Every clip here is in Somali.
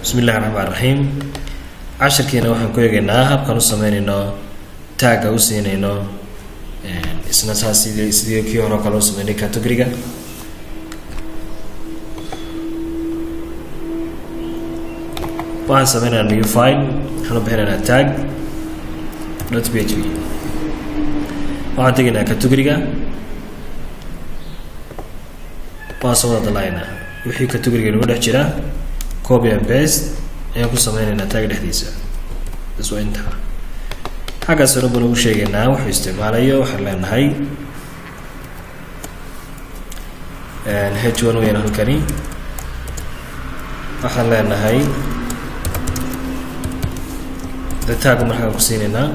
bismi illahi raxmaan raxiim cashirkiina waxaan ku eegaynaa habkaan u sameynayno taagga u siinayno isna saas sidii sidii kii hore o kale u sameynay categoriga waxaan sameynaynaa new file waxaan u bixinaynaa tag dot p h p waxaan tegaynaa categoriga waan soo wada dalaynaa wixii categoriga nagu dhex jira copy and paste ayaan ku sameynaynaa taaga dhexdiisa bas waa intaa xaggaas hore baan ugu sheegaynaa wuxuu isticmaalayo waxaan leenahay h one weyaan halkani waxaan leenahay de taaga markaan ku siinaynaa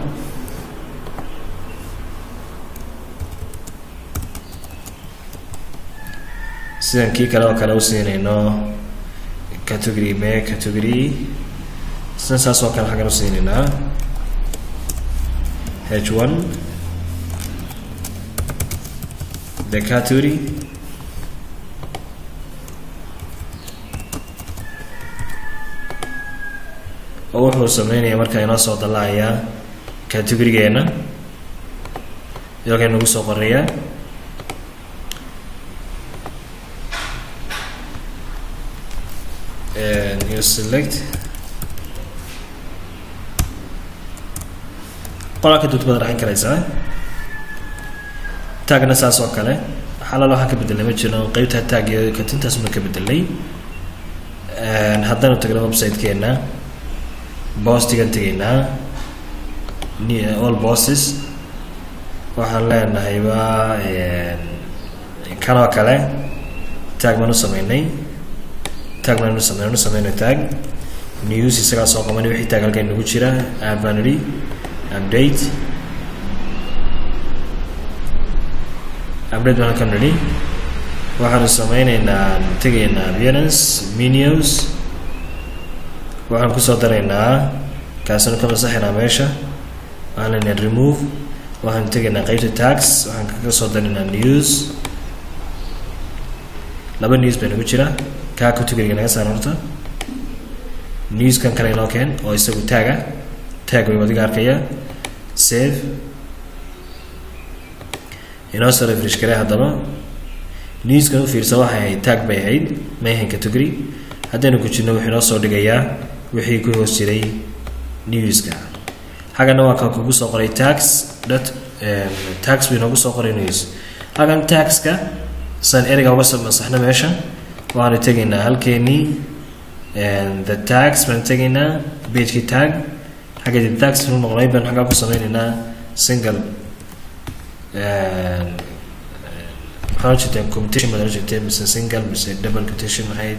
sidan kii kale oo kale u siinayno category me category sida saas oo kale xaggan u siinaynaa h one the category oo wuxuu sameynaya markaa inoo soo dalaaya categorigeena iyagay nagu soo qorayaa and you select qolaa ka dud baad raxin karaysaa taagna saas oo kale xalaal waxaan ka bedelnay ma jiro qeybta taag iyo katintaas ma ka bedelnay haddanu tagno website-keena bostigan tegaynaa all bosses waxaan leenahayba kan oo kale taag baan u sameynay tag baan u sameyn u sameyno tag news isagaa soo qabanay wixii tag halkan nagu jira aad baan idhi update update baan halkan idhi waxaanu sameyneynaa tegaynaa appearance menus waxaan kusoo daraynaa kaasina ka masaxaynaa meesha waxaan leenahay remove waxaan tegaynaa qeybta tags waxaan kaga soo daraynaa news laba news baa nagu jira kaa categoriga naga saar horta newskan kale inoo keen oo isagu taaga taag way adiga arkaya save inoo soo refresh garee haddaba newskan u fiirsa waxay ahayd tag bay ahayd may ahayn category haddaynu ku jirno wuxuu inoo soo dhigayaa wixii ku hoos jiray newska xaggana waa ka kugu soo qoray tax dot tax buu inoogu soo qoray news xaggan taxka saan ereyga uga soo masaxno meesha waxaanu tegaynaa halkeenii the tags baan tegaynaa bagekii tag xagga the tags nu noqonay baan xaggaa ku sameynaynaa single maxaa jirteen competition baad jirteen mise single mise double competition maxay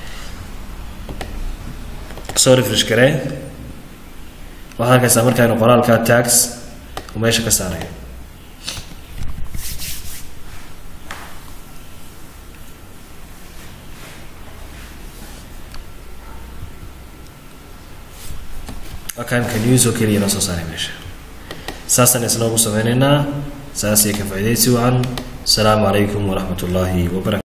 soo refresh garee waxaad arkaysaa markaanu qoraalka tags uu meesha ka saarayo akaanka news oo keliya noo soo saaray meesha saasaan isna ugu sameyneynaa saas iyo ka faa'iidaysi wacan asalaamu calaykum waraxmat ullaahi wabarakatu